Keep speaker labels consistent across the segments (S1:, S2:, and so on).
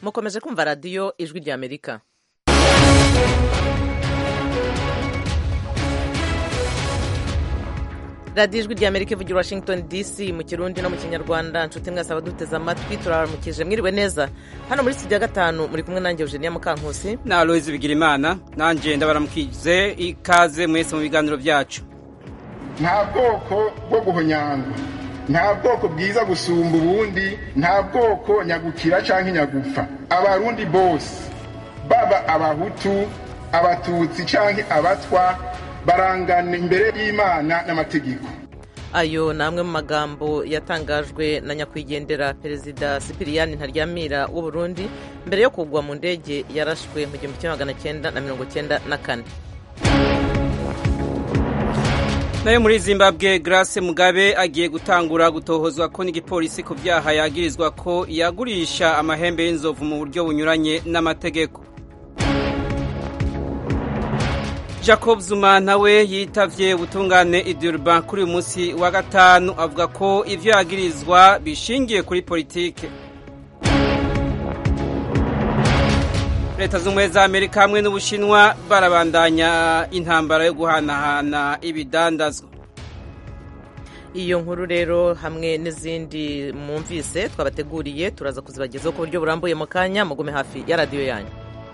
S1: mukomeje kumva radiyo ijwi rya amerika radiyo ijwi rya amerika ivugira washington dc mu kirundi no mu kinyarwanda nshuti mwese abaduteze amatwi turabaramukije mwiriwe neza hano muri studio ya gatanu muri kumwe nanjye eugenia mukankusi
S2: na aloyizi bigirimana nanjye ndabaramukije ikaze mwese mu biganiro byacu
S3: nta bwoko bwo guhonyangwa nta bwoko bwiza gusumba ubundi nta bwoko nyagukira cyangwa inyagupfa abarundi bose baba abahutu abatutsi cyangwa abatwa barangana imbere y'imana n'amategeko
S1: ayo ni amwe mu magambo yatangajwe na nyakwigendera perezida sipiriyani ntaryamira w'u Burundi mbere yo kugwa mu ndege yarashwe mu gihumbi kimwe magana cyenda na mirongo cyenda na kane
S2: nayo muri zimbabwe grace mugabe agiye gutangura gutohozwa ko n'igipolisi ku byaha yagirizwa ko yagurisha amahembe y'inzovu mu buryo bunyuranye n'amategeko jacob zuma nawe yitavye ubutungane idurban kuri uyu munsi wa gatanu avuga ko ivyo yagirizwa bishingiye kuri politike leta z'ubumwe za amerika hamwe n'ubushinwa barabandanya intambara yo guhanahana ibidandazwa
S1: iyo nkuru rero hamwe n'izindi mwumvise twabateguriye turaza kuzibagezaho ku buryo burambuye mu kanya mugume hafi ya radiyo yanyu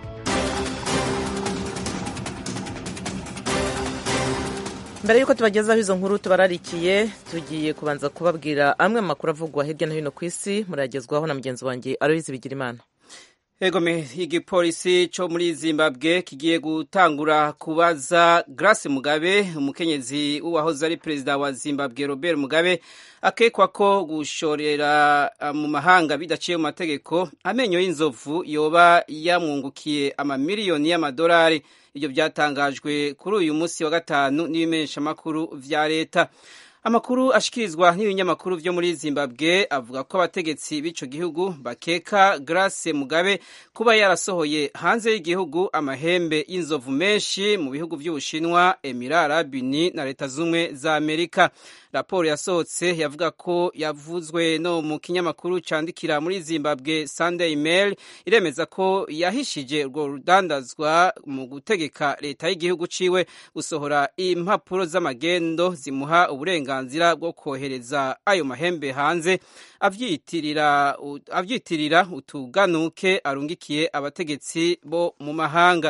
S1: mbere y'uko tubagezaho izo nkuru tubararikiye tugiye kubanza kubabwira amwe mu makuru avugwa hirya no hino ku isi murayagezwaho na mugenzi wanjye aroyizi bigirimana
S2: egome igipolisi cyo muri zimbabwe kigiye gutangura kubaza grace mugabe umukenyezi w'uwahoze ari perezida wa zimbabwe robert mugabe akekwa ko gushorera mu mahanga bidaciye mu mategeko amenyo y'inzovu yoba yamwungukiye amamiliyoni y'amadolari ibyo byatangajwe kuri uyu munsi wa gatanu n'ibimenyeshamakuru vya leta amakuru ashikirizwa n'ibinyamakuru vyo muri zimbabwe avuga ko abategetsi b'ico gihugu bakeka grace mugabe kuba yarasohoye hanze y'igihugu amahembe y'inzovu menshi mu bihugu vy'ubushinwa emirati arabuni na leta z'ubumwe za amerika raporo yasohotse yavuga ko yavuzwe no mu kinyamakuru candikira muri zimbabwe sunday mail iremeza ko yahishije urwo rudandazwa mu gutegeka leta y'igihugu ciwe gusohora impapuro z'amagendo zimuha uburenganzira bwo kohereza ayo mahembe hanze avyitirira avyitirira utuganuke arungikiye abategetsi bo mu mahanga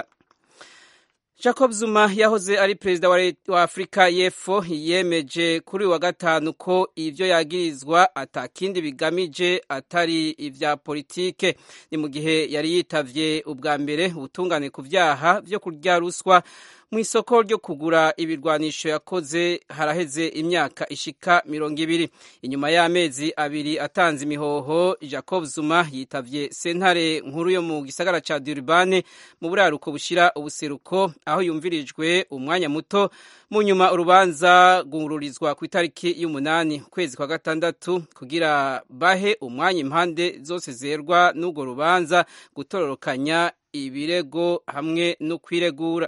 S2: jacob zuma yahoze ari perezida wa afurika y'epfo yemeje kuri wa gatanu ko ibyo yagirizwa atakindi bigamije atari ibya politike ni mu gihe yari yitavye ubwa mbere ubutungane ku vyaha vyo kurya ruswa mu isoko ryo kugura ibirwanisho yakoze haraheze imyaka ishika mirongo ibiri inyuma y'amezi abiri atanze imihoho jacob zuma yitavye sentare nkuru yo mu gisagara ca durban mu buraruko bushira ubuseruko aho yumvirijwe umwanya muto mu nyuma urubanza rwungururizwa ku itariki y'umunani ukwezi kwa gatandatu kugira bahe umwanya impande zose zerwa n'urwo rubanza gutororokanya ibirego hamwe no kwiregura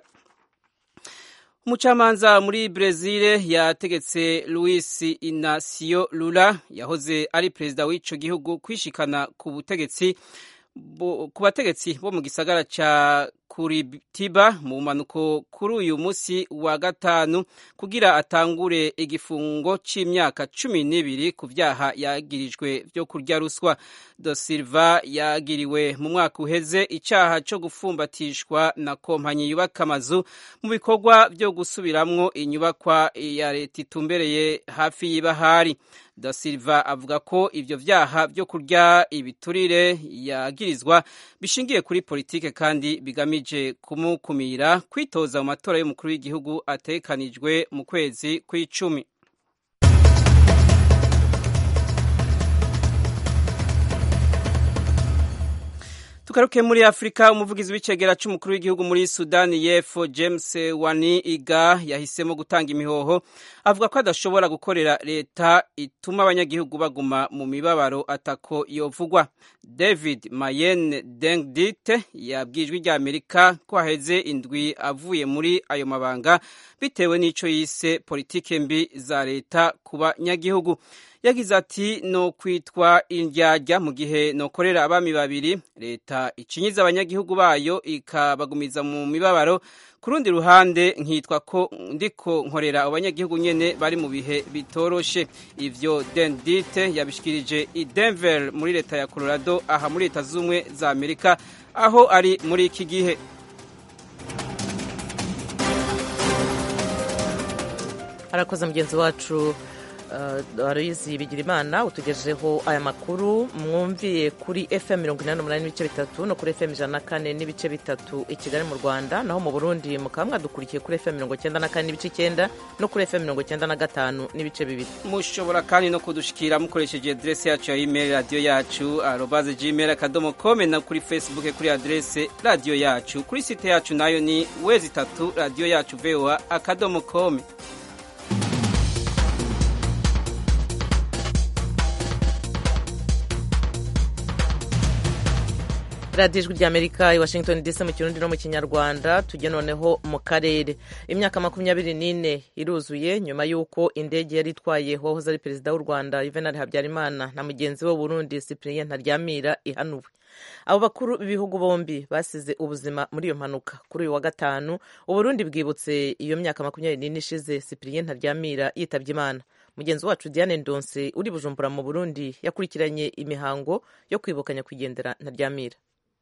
S2: umucamanza muri brezil yategetse luis inacio lula yahoze ari perezida w'ico gihugu kwishikana ku butegetsi ku bategetsi bo mu gisagara ca kuritiba mu mpanuko kuri uyu munsi wa gatanu kugira atangure igifungo c'imyaka cumi n'ibiri ku vyaha yagirijwe vyo kurya ruswa do silva yagiriwe mu mwaka uheze icaha co gufumbatishwa na kompanyi yubaka amazu mu bikorwa vyo gusubiramwo inyubakwa ya leta itumbereye hafi y'ibahari da silva avuga ko ivyo vyaha vyo kurya ibiturire yagirizwa bishingiye kuri politike kandi bigamije kumukumira kwitoza mu matora y'umukuru w'igihugu atekanijwe mu kwezi kw'icumi tugaruke muri afurika umuvugizi w'icegera c'umukuru w'igihugu muri sudani y'epfo james wani iga yahisemo gutanga imihoho avuga ko adashobora gukorera leta ituma abanyagihugu baguma mu mibabaro atako yovugwa david mayen dengdite yabwijwe rya amerika ko haheze indwi avuye muri ayo mabanga bitewe n'ico yise politike mbi za leta ku banyagihugu yagize ati no kwitwa indyarya mu gihe nokorera abami babiri leta icinyiza abanyagihugu bayo ikabagumiza mu mibabaro ku rundi ruhande nkitwa ko ndiko nkorera abanyagihugu nyene bari mu bihe bitoroshe ivyo dendite yabishikirije i denver muri leta ya colorado aha muri leta z'ubumwe za amerika aho ari muri iki gihe
S1: arakoze mugenzi wacu Aloyizi Bigirimana utugejejeho aya makuru mwumviye kuri FM mirongo inani n'umunani n'ibice bitatu no kuri FM ijana na kane n'ibice bitatu i Kigali mu Rwanda naho mu Burundi mukaba mwadukurikiye kuri FM mirongo icyenda na kane n'ibice icyenda no kuri FM mirongo icyenda na gatanu n'ibice bibiri
S2: mushobora kandi no kudushikira mukoresheje adrese yacu ya email radio yacu arobaze gmail akadomo com na kuri Facebook kuri adrese radio yacu kuri site yacu nayo ni wezi itatu radio yacu voa akadomo com
S1: radiyo ijwi ry'amerika i washington dc mu kirundi no mu kinyarwanda tujye noneho mu karere imyaka makumyabiri n'ine iruzuye nyuma y'uko indege yari itwaye uwahoze ari perezida w'u rwanda juvenal habyarimana na mugenzi we w'uburundi cyprien ntaryamira ihanuwe abo bakuru b'ibihugu bombi basize ubuzima muri iyo mpanuka kuri uyu wa gatanu uburundi bwibutse iyo myaka makumyabiri n'ine ishize cyprien ntaryamira yitabye imana mugenzi wacu diane ndonse uri bujumbura mu burundi yakurikiranye imihango yo kwibuka nyakwigendera ntaryamira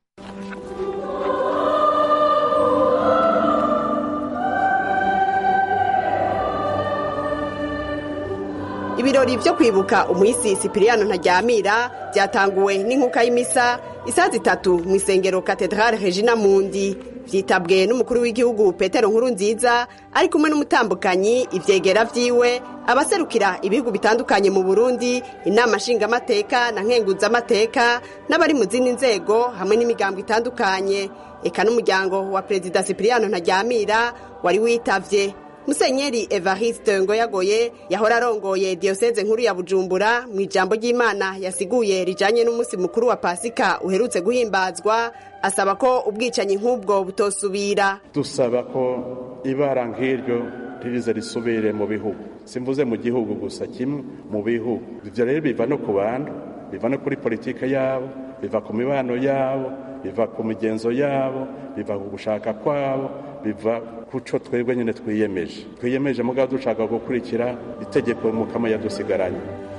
S4: ibirori byo kwibuka umuhisi sipiriyano ntaryamira byatanguwe n'inkuka y'imisa isaha zitatu mu isengero katedrale regina mundi byitabwe n'umukuru w'igihugu petero nkuru nziza ari kumwe n'umutambukanyi ibyegera byiwe abaserukira ibihugu bitandukanye mu burundi inama nshingamateka na nkenguzamateka n'abari mu zindi nzego hamwe n'imigambo itandukanye eka n'umuryango wa perezida sipiriyano ntaryamira wari witavye musenyeri evariste ngoyagoye yahora arongoye diyoseze nkuru ya bujumbura mu ijambo ry'imana yasiguye rijanye n'umunsi mukuru wa pasika uherutse guhimbazwa asaba ko ubwicanyi nk'ubwo butosubira
S5: dusaba ko ibara nk'iryo ririze risubire mu bihugu simvuze mu gihugu gusa kimwe mu bihugu ivyo rero biva no ku bantu biva no kuri politike yabo biva ku mibano yabo biva ku migenzo yabo biva ku gushaka kwabo biva kuco twebwe nyine twiyemeje twiyemeje mugabo dushaka gukurikira itegeko mukama yadusigaranye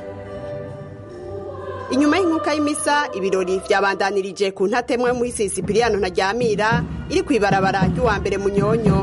S4: inyuma y'inkuka y'imisa ibirori vyabandanirije ku ntatemwa y'umuhisi sipiriyano ntaryamira iri kw'ibarabara ry'uwa mbere munyonyo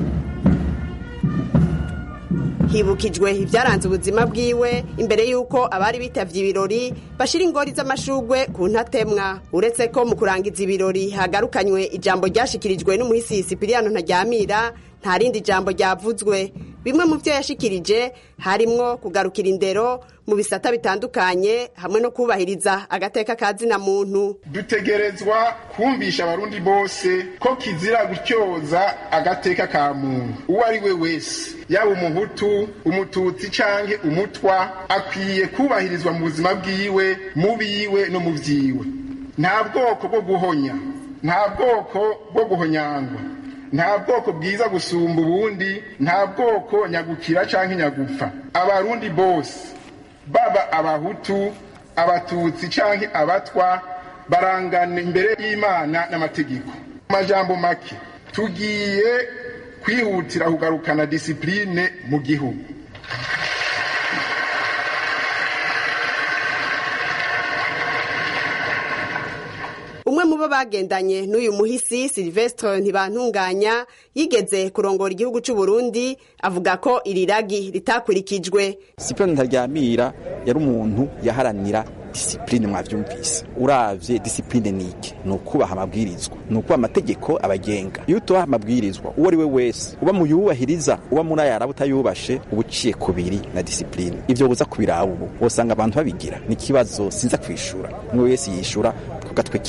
S4: hibukijwe ibyaranze ubuzima bwiwe imbere y'uko abari bitavye ibirori bashira ingori z'amashugwe ku ntatemwa uretse ko mu kurangiza ibirori hagarukanywe ijambo ryashikirijwe n'umuhisi sipiriyano ntaryamira nta rindi jambo ryavuzwe bimwe mu byo yashikirije harimwo kugarukira indero mu bisata bitandukanye hamwe no kubahiriza agateka ka zina muntu
S3: dutegerezwa kumvisha abarundi bose ko kizira gutyoza agateka ka muntu uwo ari we wese yaba umuhutu umututsi canke umutwa akwiye kubahirizwa mu buzima bwiwe mu biwe no mu vyiwe nta bwoko bwo guhonya nta bwoko bwo guhonyangwa nta bwoko bwiza gusumba ubundi nta bwoko nyagukira canke nyagupfa abarundi bose baba abahutu abatutsi canke abatwa barangana imbere y'imana n'amategeko mu majambo make tugiye kwihutira kugarukana disipurine mu gihugu
S4: umwe mu bo bagendanye n'uyu muhisi silvestre ntibantunganya yigeze kurongora igihugu cy'u Burundi avuga ko iri ragi ritakurikijwe
S6: sipironi ntaryamira yari umuntu yaharanira disipurine mwavyumvise uravye disipurine niki ni ukubaha amabwirizwa ni ukubaha amategeko abagenga iyo utubaha amabwirizwa uwo ari we wese uba mu yubahiriza uba muri ayaraba utayubashe uba uciye kubiri na disipurine ivyo buza kubiraba ubu wosanga abantu babigira ni ikibazo sinza kwishura umwe wese yishura ku gatwe kiwe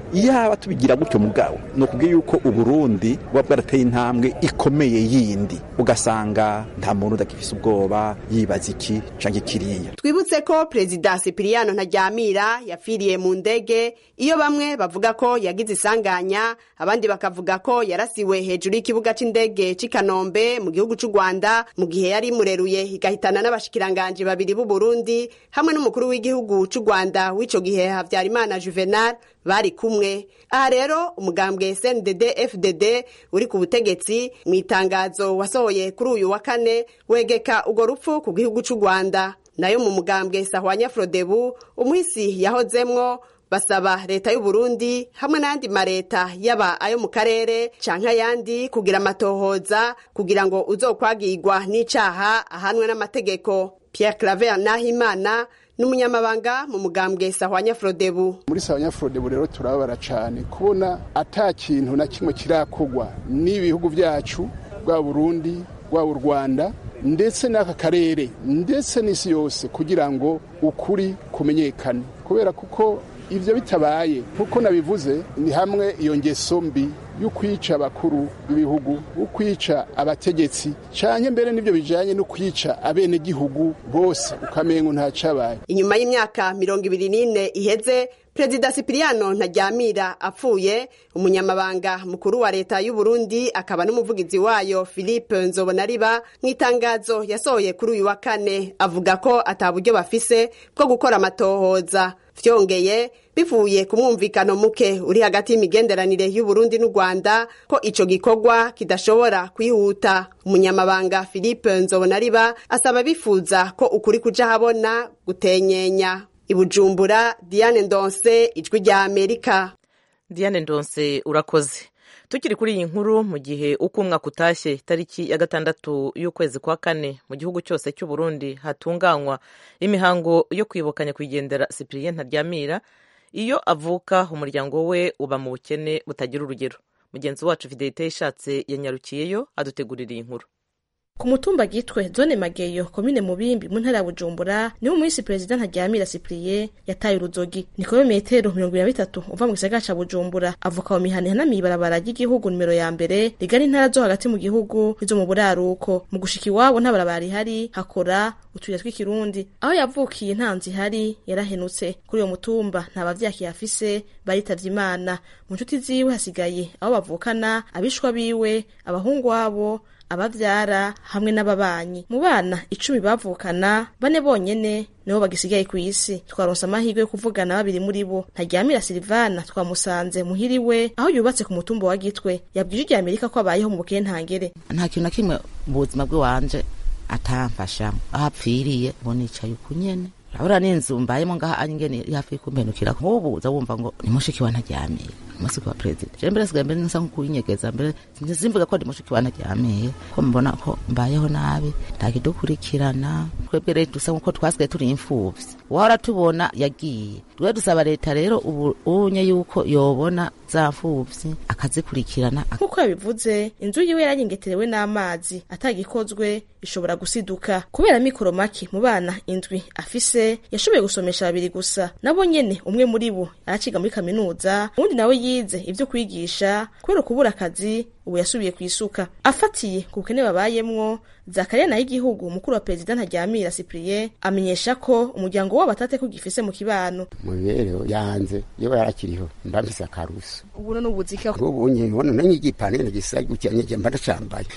S6: yaba tubigira gutyo mugabo ni ukubwira yuko uburundi buba bwarateye intambwe ikomeye yindi ugasanga nta muntu udakifise ubwoba yibaza iki canke kiriya
S4: twibutse ko perezida sipiriyano ntaryamira yapfiriye mu ndege iyo bamwe bavuga ko yagize isanganya abandi bakavuga ko yarasiwe hejuru y'ikibuga c'indege c'i kanombe mu gihugu c'u rwanda mu gihe yari imureruye igahitana n'abashikiranganji babiri b'u burundi hamwe n'umukuru w'igihugu c'u rwanda w'ico gihe havyarimana juvenal bari kumwe aha rero umugambwe sndd fdd uri ku butegetsi mu itangazo wasohoye kuri uyu wa kane wegeka urwo rupfu ku gihugu c'u rwanda nayo mu mugambwe sahwanya frodebu umuhisi yahozemwo basaba leta y'u Burundi hamwe n'ayandi mareta yaba ayo mu karere canke ayandi kugira amatohoza kugira ngo uzokwagirwa n'icaha ahanwe n'amategeko Pierre Claver Nahimana n'umunyamabanga mu mugambwe sahwanya frodebu
S7: muri sahwanya frodebu rero turababara cyane kubona ata kintu na kimwe kirakogwa n'ibihugu byacu bwa Burundi bwa u Rwanda ndetse n'aka karere ndetse n'isi yose kugira ngo ukuri kumenyekane kubera kuko ibyo bitabaye nk'uko nabivuze ni hamwe iyo ngeso mbi yo kwica abakuru b'ibihugu yo kwica abategetsi cyane mbere n'ibyo bijyanye no kwica abenegihugu bose ukamengo ntacabaye
S4: inyuma y'imyaka mirongo ibiri n'ine iheze perezida sipiriyano ntaryamira apfuye umunyamabanga mukuru wa leta y'u Burundi akaba n'umuvugizi wayo philippe nzobonariba mu itangazo yasohoye kuri uyu wa kane avuga ko ataburyo bafise bwo gukora amatohoza vyongeye bivuye ku mwumvikano muke uri hagati y'imigenderanire y'u Burundi n'u Rwanda ko ico gikorwa kidashobora kwihuta umunyamabanga Philippe Nzobonariba asaba bifuza ko ukuri kuja habona gutenyenya ibujumbura Diane Ndonse ijwi rya Amerika
S1: Diane Ndonse urakoze tukiri kuri iyi nkuru mu gihe uko umwaka utashye tariki ya gatandatu y'ukwezi kwa kane mu gihugu cyose cy'u Burundi hatunganywa imihango yo kwibuka nyakwigendera Cyprien Ntaryamira iyo avuka umuryango we uba mu bukene butagira urugero mugenzi wacu Fidelite ishatse yanyarukiyeyo adutegurira iyi nkuru
S8: ku mutumba gitwe zone mageyo komine mubimbi mu ntara ya bujumbura niho umuhisi perezida ntaryamira cyprien yataye uruzogi ni kome metero mirongo ibiri na bitatu uva mu gisagara ca bujumbura avuka mu mihana ihanamiye ibarabara ry'igihugu nimero ya mbere rigana intara zo hagati mu gihugu n'izo mu buraruko mu gushika iwabo nta barabara rihari hakora utuyira tw'ikirundi aho yavukiye nta nzu ihari yarahenutse kuri uyo mutumba nta bavyakiye afise baritavye imana mu nshuti ziwe hasigaye abo bavukana abishwa biwe abahungu wabo abavyara hamwe n'ababanyi mu bana icumi bavukana bane bonyene nibo bagisigaye ku isi twaronse amahirwe yo kuvugana babiri muri bo ntaryamira silivana twamusanze muhiriwe aho yubatse ku mutumba wa gitwe yabwije irya amerika ko abayeho mu bukene ntangere
S9: nta kintu na kimwe mu buzima bw'iwanje atamfashamo aho apfiriye ngo nicaye uku nyene urabona n'inzu mbayemo ngaha angene hafi kumpenukira nk'ubu uza wumva ngo ni mushiki wa ntaryamiye umusiki wa perezida je mbere sigaye mbere nsa nk'ukuyinyegeza mbere simvuga ko ndi mushiki wa ntaryamiye ko mbona ko mbayeho nabi ntakidukurikirana twebwe rero dusa nk'uko twasigaye turi imfuvyi wahora tubona yagiye twe dusaba leta rero ubu unye yuko yobona za mfuvyi akazikurikirana
S8: nk'uko yabivuze inzu yiwe yaranyengeterewe n'amazi atagikozwe ishobora gusiduka kubera mikoro make mu bana indwi afise yashoboye gusomesha babiri gusa nabo nyene umwe muri bo araciga muri kaminuza uwundi nawe yize ivyo kwigisha kubera kubura akazi ubu yasubiye ku isuka afatiye ku bukene babayemwo zakariya nayo igihugu umukuru wa perezida ntaryamira cyprien amenyesha ko umuryango wabo atate ko gifise mu kibano
S10: mu mibereho yanze iyo yarakiriho mba mfise akaruso
S8: ubu no n'ubuzika
S10: ubu nyibona nanyi igipanene gisa gutya nyije mba ndacambaye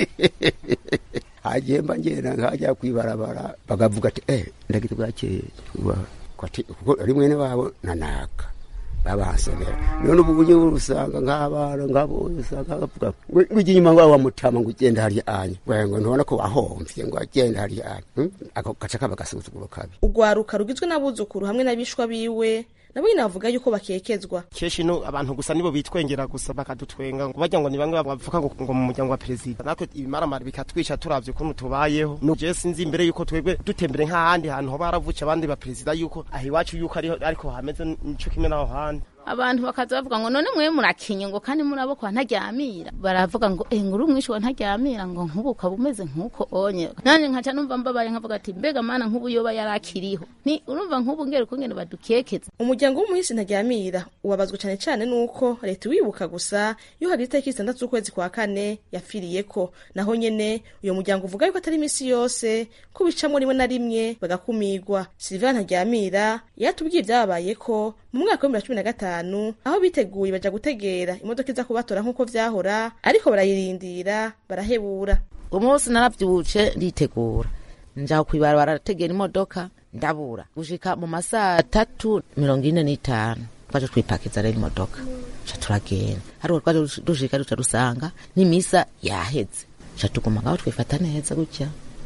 S10: hagiye mba ngenda nkajya kwibarabara bakavuga ati eh ndagite bwakeye kuko ari mwene wabo nanaka babahasomera none ubu bunye usanga nk'abana ngabo usanga bavuga ngo ujye inyuma ngo wamutama ngo ugenda hariya anya ngo ntubona ko wahomvye ngo agenda hariya anya ako gaca kaba gasuzuguro kabi
S8: urwaruka rugizwe n'abuzukuru hamwe n'abishwa biwe nabo nyine bavuga yuko bakekezwa
S11: kenshi no abantu gusa nibo bitwengera gusa bakadutwenga ngo bajya ngo ni bamwe bavuga ngo ngo mu muryango wa perezida natwe ibimaramara bikatwica turavye ukuntu tubayeho no je sinzi imbere yuko twebwe dutembere nk'ahandi hantu hoba haravuca abandi ba perezida yuko aho iwacu yuko ariho ariko hameze nico kimwe n'aho handi
S12: abantu bakaza bavuga ngo none mwe murakinye ngo kandi muraboko ntaryamira baravuga ngo eh nguru umwishi wa ntaryamira ngo nkubu ukaba umeze nkuko onye nanje nkaca numva mbabaye nkavuga ati mbega mana nkubu yoba yarakiriho ni urumva nkubu ngere kungene badukekeza
S8: umuryango w'umuhisi ntaryamira ubabazwa cyane cyane nuko leta wibuka gusa iyo hageze itariki zitandatu z'ukwezi kwa kane yapfiriyeko naho nyene uyo muryango uvuga yuko atari iminsi yose ko bicamwo rimwe na rimwe bagakumigwa silivana ntaryamira yatubwiye ibyababayeko mu mwaka w'ibihumbi bibiri na cumi na gatanu aho biteguye baja gutegera imodoka iza kubatora nk'uko vyahora ariko barayirindira barahebura
S9: umunsi naravyutse nditegura nja kwibarabara arategera imodoka ndabura gushika mu masaha tatu mirongo ine n'itanu twaje twipakiza rero imodoka ca turagenda ariko twaje dushika duca dusanga n'imisa yaheze ca tuguma ngaho twifata neza gutya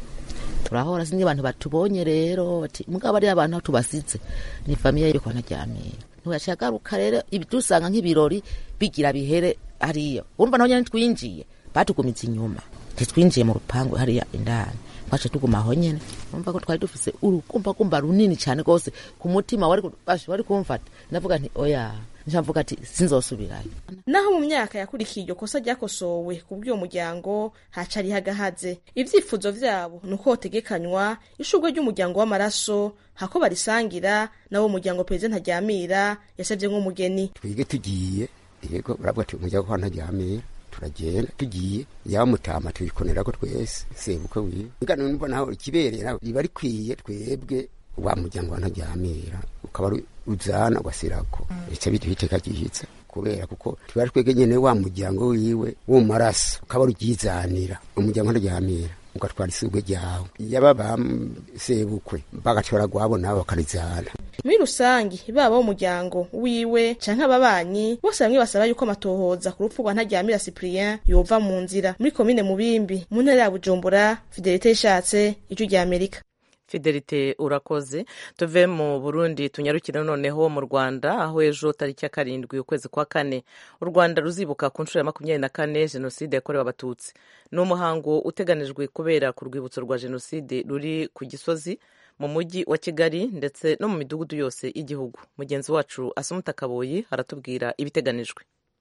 S9: turahora sinzi abantu batubonye rero bati mugabo ari abantu aho tubasize ni famiye yo kwa ntaryamira ntiwaciye agaruka rero dusanga nk'ibirori bigira bihere hariyo urumva naho nyene twinjiye batugumiza inyuma ntitwinjiye mu rupangu hariya indani twace tuguma aho nyene urumva ko twari dufise urukumbagumba runini cane rwose ku mutima wari wari kumfata ndavuga nti oya ncavuga ati sinzosubirayo
S8: naho mu myaka yakurikiye iryo kosa ryakosowe ku bw'uwo muryango hacari hagahaze ivyifuzo vyabo ni uko hotegekanywa ishurwe ry'umuryango w'amaraso hako barisangira nawo muryango perezida ntaryamira yasavye nk'umugeni
S10: twige tugiye yego baravuga ati umuryango kwa ntaryamira turagenda tugiye yaba mutama tuyikonera ko twese sebuke wiwe ngano numva naho ikibereye riba rikwiye twebwe wa muryango wa ntaryamira ukaba uzana ugasirako bica biduha iteka ryihitsa kubera kuko tuba twebwe nyene wa muryango wiwe wo mu maraso ukaba uryizanira umuryango ntaryamira ugatwara isugwe ryawe yaba basebukwe bagatora gwabo nabo bakarizana
S8: muri rusangi baba umuryango wiwe canke ababanyi bose bamwe basaba yuko amatohoza ku rupfu rwa ntaryamira cyprien yova mu nzira muri komine mubimbi mu ntara ya bujumbura fidelite ishatse ijwi rya amerika
S1: fidelite urakoze tuve mu burundi tunyarukire noneho mu rwanda aho ejo tariki ya karindwi ukwezi kwa kane u rwanda ruzibuka ku nshuro ya makumyabiri na kane jenoside yakorewe abatutsi ni umuhango uteganijwe kubera ku rwibutso rwa jenoside ruri ku gisozi mu mujyi wa kigali ndetse no mu midugudu yose y'igihugu mugenzi wacu asumuta kaboyi aratubwira ibiteganijwe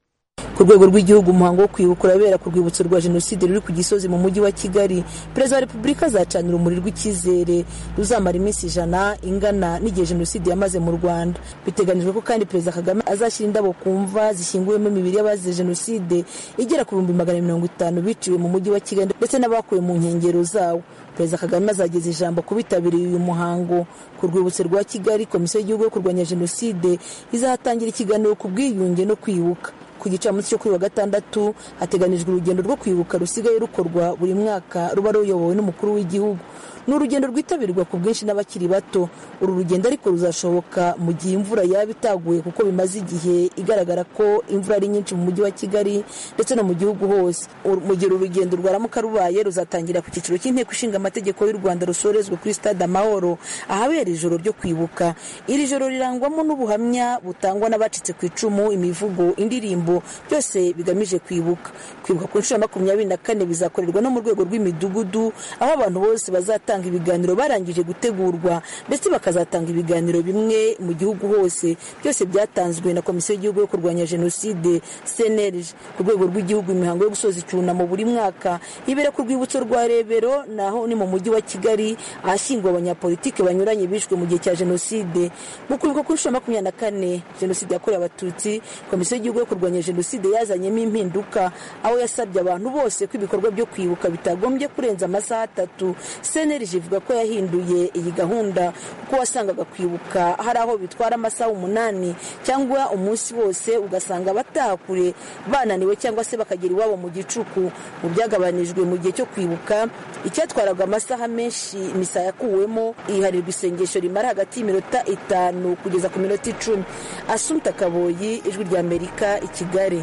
S13: ku rwego rw'igihugu umuhango wo kwibuka urabera ku rwibutso rwa jenoside ruri ku gisozi mu mujyi wa kigali perezida wa repubulika azacanira urumuri rw'icyizere ruzamara iminsi ijana ingana n'igihe jenoside yamaze mu rwanda biteganijwe ko kandi perezida kagame azashyira indabo ku mva zishyinguyemo imibiri y'abazize jenoside igera ku bihumbi magana mirongo itanu biciwe mu mujyi wa kigali ndetse n'abakuwe mu nkengero zawo perezida kagame azageza ijambo ku bitabiriye uyu muhango ku rwibutso rwa kigali komisiyo y'igihugu yo kurwanya jenoside izahatangira ikiganiro ku bwiyunge no kwibuka ku gicamunsi cyo kuri wa gatandatu hateganijwe urugendo rwo kwibuka rusigaye rukorwa buri mwaka ruba ruyobowe n'umukuru w'igihugu ni urugendo rwitabirwa ku bwinshi n'abakiri bato uru rugendo ariko ruzashoboka mu gihe imvura yaba itaguye kuko bimaze igihe igaragara ko imvura ari nyinshi mu mujyi wa kigali ndetse no mu gihugu hose mu gihe uru rugendo rwaramuka rubaye ruzatangira ku cyiciro cy'inteko ishinga amategeko y'u rwanda rusorezwa kuri stade amahoro ahabera ijoro ryo kwibuka iri joro rirangwamo n'ubuhamya butangwa n'abacitse ku icumu imivugo indirimbo byose bigamije kwibuka kwibuka ku nshuro ya makumyabiri na kane bizakorerwa no mu rwego rw'imidugudu aho abantu bose bazatanga ibiganiro barangije gutegurwa ndetse bakazatanga ibiganiro bimwe mu gihugu hose byose byatanzwe na komisiyo y'igihugu yo kurwanya jenoside cnlg ku rwego rw'igihugu imihango yo gusoza icyunamo buri mwaka ibera ku rwibutso rwa rebero naho ni mu mujyi wa kigali ahashyingwa abanyapolitiki banyuranye bishwe mu gihe cya jenoside mu kwibuka ku nshuro ya makumyabiri na kane jenoside yakorewe abatutsi komisiyo y'igihugu yo kurwanya jenoside yazanyemo impinduka aho yasabye abantu bose ko ibikorwa byo kwibuka bitagombye kurenza amasaha atatu cnlg ivuga ko yahinduye iyi gahunda kuko wasangaga kwibuka hari aho bitwara amasaha umunani cyangwa umunsi wose ugasanga abataha kure bananiwe cyangwa se bakagera iwabo mu gicuku mu byagabanijwe mu gihe cyo kwibuka icyatwaraga amasaha menshi misa yakuwemo iharirwa isengesho rimara hagati y'iminota itanu kugeza ku minota icumi asumta kaboyi ijwi rya amerika i kigali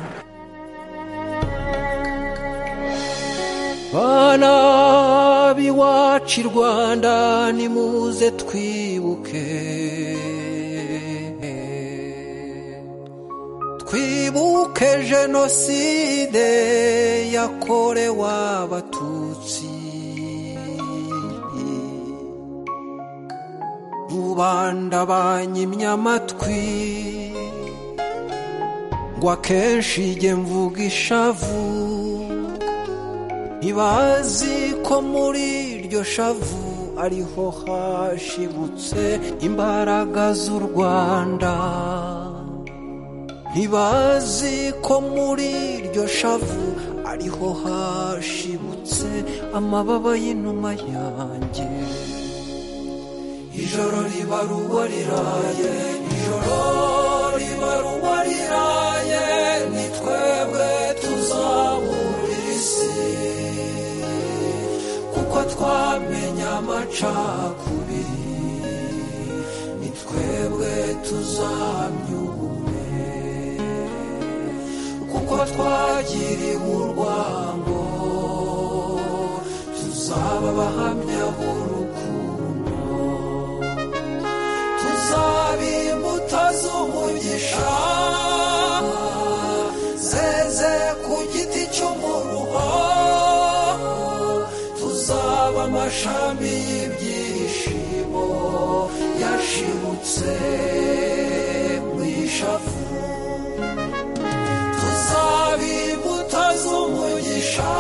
S14: bana b'iwacu i rwanda nimuze twibuke twibuke jenoside yakorewe abatutsi rubanda banyimye amatwi ngo akenshi jye mvuga ishavu ntibazi ko muri iryo shavu ariho hashibutse imbaraga z'u rwanda ntibazi ko muri iryo shavu ariho hashibutse amababa y'inuma yanjye ijoro riba ruba riraye ijoro riba ruba riraye ni twebwe tuzaburira isi kuko twamenya amacakubiri ni twebwe tuzahamya ubumwe kuko twagiriwe urwango tuzaba abahamya b'urukundo tuzaba imbuto z'umugisha zeze ku giti cy'umuruho tuzaba amashami y'ibyishimo yashibutse mu ishavu tuzaba imbuto z'umugisha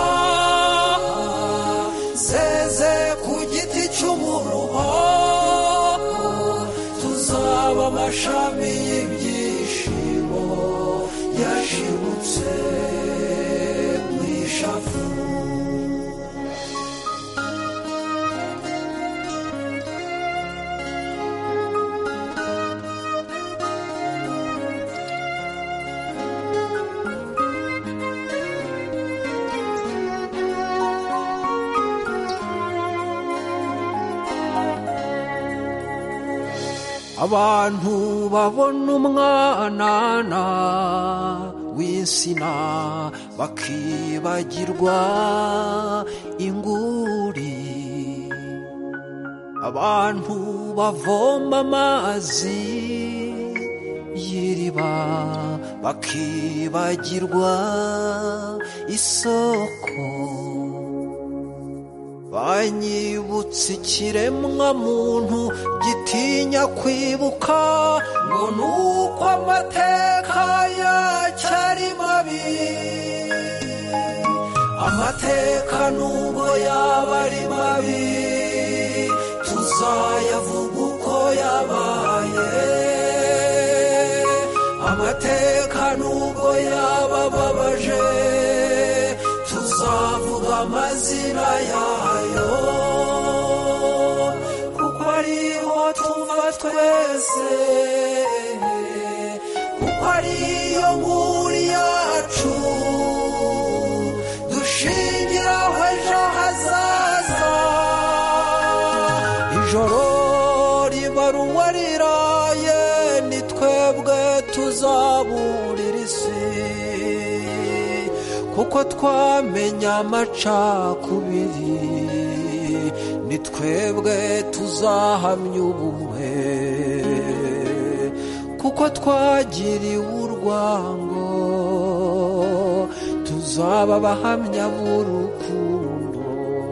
S14: zeze ku giti cy'umuruho tuzaba amashami y'ibyishimo yashibutse mu ishavu abantu babona umwanana w'insina bakibagirwa inguri abantu bavoma amazi y'iriba bakibagirwa isoko banyibutse ikiremwa muntu gitinya kwibuka ngo nuko amateka yacyo ari mabi amateka nubwo yaba ari mabi tuzayavuga uko yabaye amateka nubwo yaba ababaje tuzavuga amazina yayo kuko ariho tuva twese kuko ariyo nkuru yacu dushingiraho ejo hazaza ijoro riba ruba riraye ni twebwe tuzaburira isi kuko twamenya amacakubiri ni twebwe tuzahamya ubumwe kuko twagiriwe urwango tuzaba abahamya b'urukundo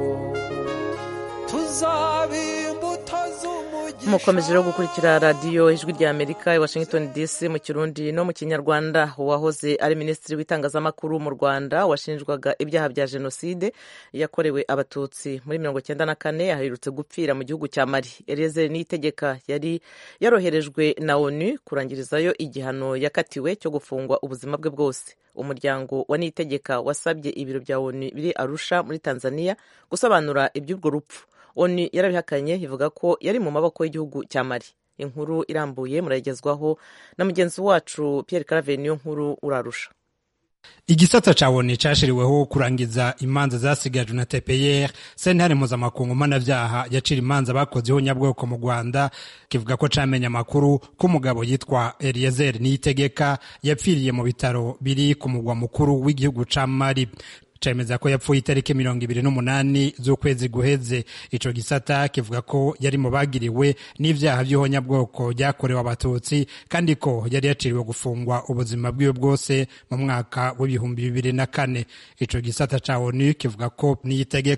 S14: tuzaba imbuto z'umugisha
S1: mukomeje rero gukurikira radiyo ijwi rya amerika i washington dc mu kirundi no mu kinyarwanda uwahoze ari minisitiri w'itangazamakuru mu rwanda washinjwaga ibyaha bya jenoside yakorewe abatutsi muri mirongo icyenda na kane aherutse gupfira mu gihugu cya mari eliezer niyitegeka yari yaroherejwe na onu kurangirizayo igihano yakatiwe cyo gufungwa ubuzima bwe bwose umuryango wa niyitegeka wasabye ibiro bya onu biri arusha muri tanzania gusobanura iby'urwo rupfu onu yarabihakanye ivuga ko yari mu maboko y'igihugu cya mari inkuru irambuye murayigezwaho na mugenzi wacu Pierre Claver niyo nkuru urarusha
S15: igisata ca woni cashiriweho kurangiza imanza zasigajwe na tpr sentare mpuzamakungu mpanavyaha yacira imanza bakozeho nyabwoko mu rwanda kivuga ko camenya amakuru ko umugabo yitwa eliezer niyitegeka yapfiriye mu bitaro biri ku mugwa mukuru w'igihugu ca mari cemeza ko yapfuye itariki mirongo ibiri n'umunani z'ukwezi guheze ico gisata kivuga ko yari mu bagiriwe n'ivyaha vy'ihonyabwoko ryakorewe abatutsi kandi ko yari yaciriwe gufungwa ubuzima bwiwe bwose mu mwaka w'ibihumbi bibiri na kane ico gisata ca onu kivuga ko niyitegeka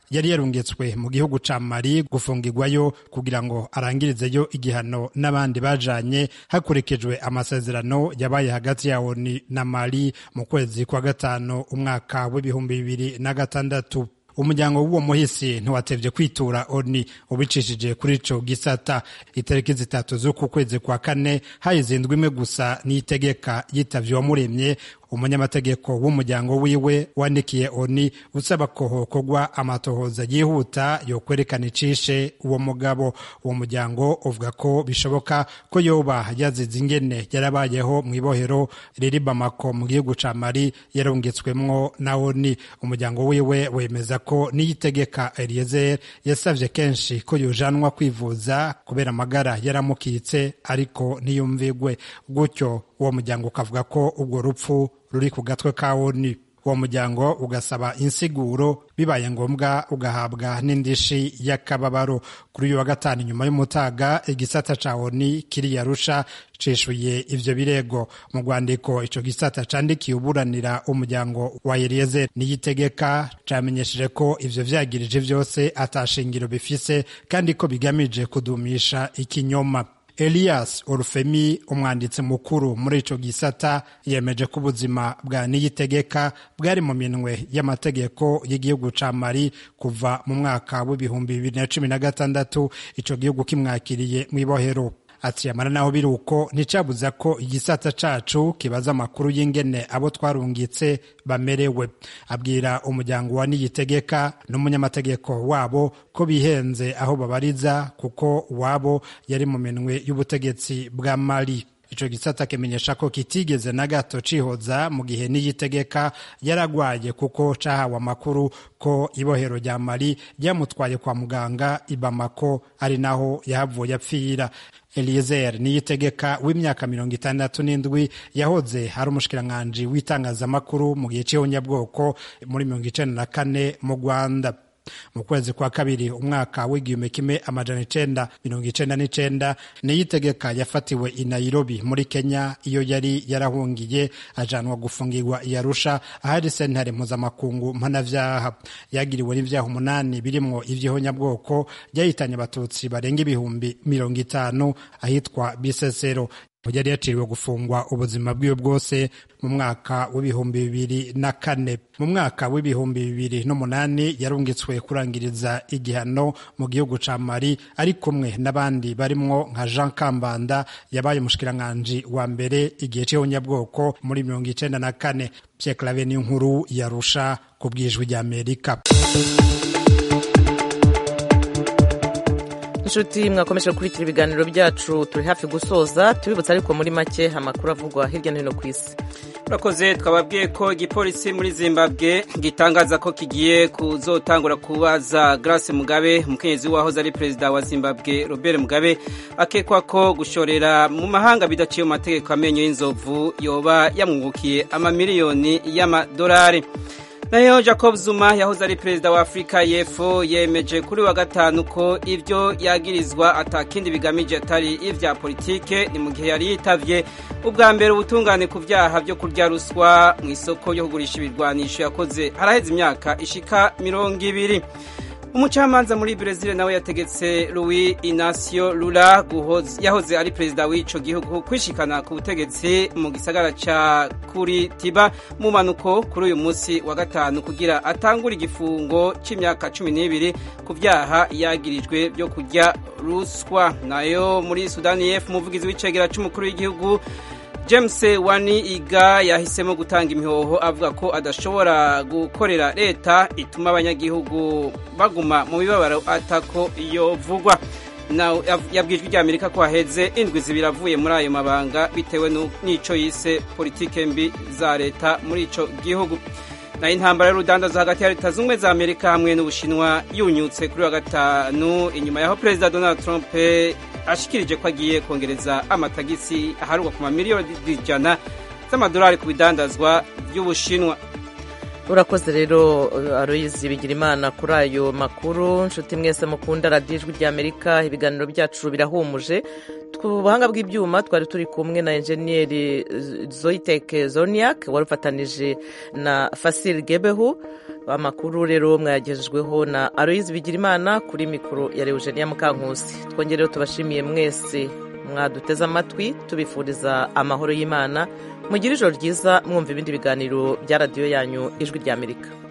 S15: yari yarungitswe mu gihugu ca mali gufungirwayo kugira ngo arangirizeyo igihano n'abandi bajanye hakurikijwe amasezerano yabaye hagati ya oni na mali mu kwezi kwa gatanu umwaka w'ibihumbi bibiri na gatandatu umuryango w'uwo muhisi ntiwatevye kwitura oni ubicishije kuri ico gisata itariki zitatu z'uku kwezi kwa kane hayizindwa imwe gusa n'itegeka yitavye uwamuremye umunyamategeko w'umuryango wiwe wandikiye oni usaba ko hokorwa amatohoza yihuta yo kwerekana icishe uwo mugabo uwo muryango uvuga ko bishoboka ko yoba yazize ingene yarabayeho mu ibohero riri bamako mu gihugu ca mali yarungitswemwo na oni umuryango wiwe wemeza ko niyitegeka eliezer yasavye kenshi ko yojanwa kwivuza kubera amagara yaramukitse ariko ntiyumvigwe gutyo uwo muryango ukavuga ko ubwo rupfu ruri ku gatwe ka oni uwo muryango ugasaba insiguro bibaye ngombwa ugahabwa n'indishi y'akababaro kuri uyu wa gatanu nyuma y'umutaga igisata ca oni kiriya rusha cishuye ivyo birego mu rwandiko ico gisata candikiye uburanira umuryango wa Eliezer niyitegeka camenyesheje ko ivyo vyagirije vyose atashingiro bifise kandi ko bigamije kudumisha ikinyoma Elias Orufemi umwanditsi mukuru muri ico gisata yemeje ko ubuzima bwa Niyitegeka bwari mu minwe y'amategeko y'igihugu ca Mali kuva mu mwaka w'ibihumbi bibiri na cumi na gatandatu ico gihugu kimwakiriye mw'ibohero ati yamara naho biri uko nticabuza ko igisata cacu kibaza amakuru y'ingene abo twarungitse bamerewe abwira umuryango wa niyitegeka n'umunyamategeko wabo ko bihenze aho babariza kuko wabo yari mu minwe y'ubutegetsi bwa mali ico gisata kimenyesha ko kitigeze na gato cihoza mu gihe niyitegeka yaragwaye kuko cahawe amakuru ko ibohero rya mali ryamutwaye kwa muganga ibamako ari naho yahavuye apfira Eliezer niyitegeka w'imyaka mirongo itandatu n'indwi yahoze ari umushikiranganji w'itangazamakuru mu gihe c'ihonyabwoko muri mirongo icenda na kane mu Rwanda mu kwezi kwa kabiri umwaka w'igihumbi kimwe amajana icenda mirongo icenda n'icenda niyitegeka yafatiwe i Nairobi muri Kenya iyo yari yarahungiye ajanwa gufungirwa i Arusha ahari sentare mpuzamakungu mpanavyaha yagiriwe n'ivyaha umunani birimwo ivy'ihonyabwoko byahitanye abatutsi barenga ibihumbi mirongo itanu ahitwa Bisesero yari yaciriwe gufungwa ubuzima bwiwe bwose mu mwaka w'ibihumbi bibiri na kane mu mwaka w'ibihumbi bibiri n'umunani yarungitswe kurangiriza igihano mu gihugu ca mali ari kumwe n'abandi barimwo nka jean kambanda yabaye umushikiranganji wa mbere igihe c'ihonyabwoko muri mirongo icenda na kane pyeklave n'inkuru yarusha ku bwijwi ry'amerika
S1: inshuti mwakomeje gukurikira ibiganiro byacu turi hafi gusoza tubibutsa ariko muri make amakuru avugwa hirya no hino ku isi
S2: urakoze twababwiye ko igipolisi muri zimbabwe gitangaza ko kigiye kuzotangura kubaza grace mugabe umukenyezi wahoze ari perezida wa zimbabwe robert mugabe akekwa ko gushorera mu mahanga bidaciye mu mategeko amenyo y'inzovu yoba yamwungukiye amamiliyoni y'amadolari nayo jacob zuma yahoze ari perezida wa afurika y'epfo yemeje kuri wa gatanu ko ibyo yagirizwa atakindi bigamije atari ibya politike ni mu gihe yari yitavye ubwa mbere ubutungane ku byaha byo kurya ruswa mu isoko yo kugurisha ibirwanisho yakoze haraheze imyaka ishika mirongo ibiri umucamanza muri Brezil nawe yategetse Louis Inacio Lula yahoze ari perezida w'ico gihugu kwishikana ku butegetsi mu gisagara ca Curitiba mu manuko kuri uyu munsi wa gatanu kugira atangure igifungo c'imyaka cumi n'ibiri ku vyaha yagirijwe byo kurya ruswa nayo muri Sudani y'Epfo umuvugizi w'icegera c'umukuru w'igihugu James Wani Iga yahisemo gutanga imihoho avuga ko adashobora gukorera leta ituma abanyagihugu baguma mu bibabaro atako yovugwa yabwijwe rya Amerika ko haheze indwi zibiri avuye muri ayo mabanga bitewe n'ico yise politike mbi za leta muri ico gihugu nayo intambara y'urudandazo hagati ya leta z'ubumwe za amerika hamwe n'ubushinwa yunyutse kuri wa gatanu inyuma yaho perezida donald trump ashikirije ko agiye kongereza amatagisi aharugwa ku mamiliyoni ijana z'amadolari ku bidandazwa by'ubushinwa
S1: urakoze rero aroyizi bigira imana kuri ayo makuru nshuti mwese mukunda radiyo ijwi ry'amerika ibiganiro byacu birahumuje ku buhanga bw'ibyuma twari turi kumwe na enjeniyeri zoyiteke zoniak wari ufatanije na fasiri gebehu amakuru rero mwayagejejweho na aloyizi bigirimana kuri mikoro ya Eugenia mukankusi twongereho tubashimiye mwese mwaduteze amatwi tubifuriza amahoro y'imana mugire ijoro ryiza mwumva ibindi biganiro bya radiyo yanyu ijwi ry'amerika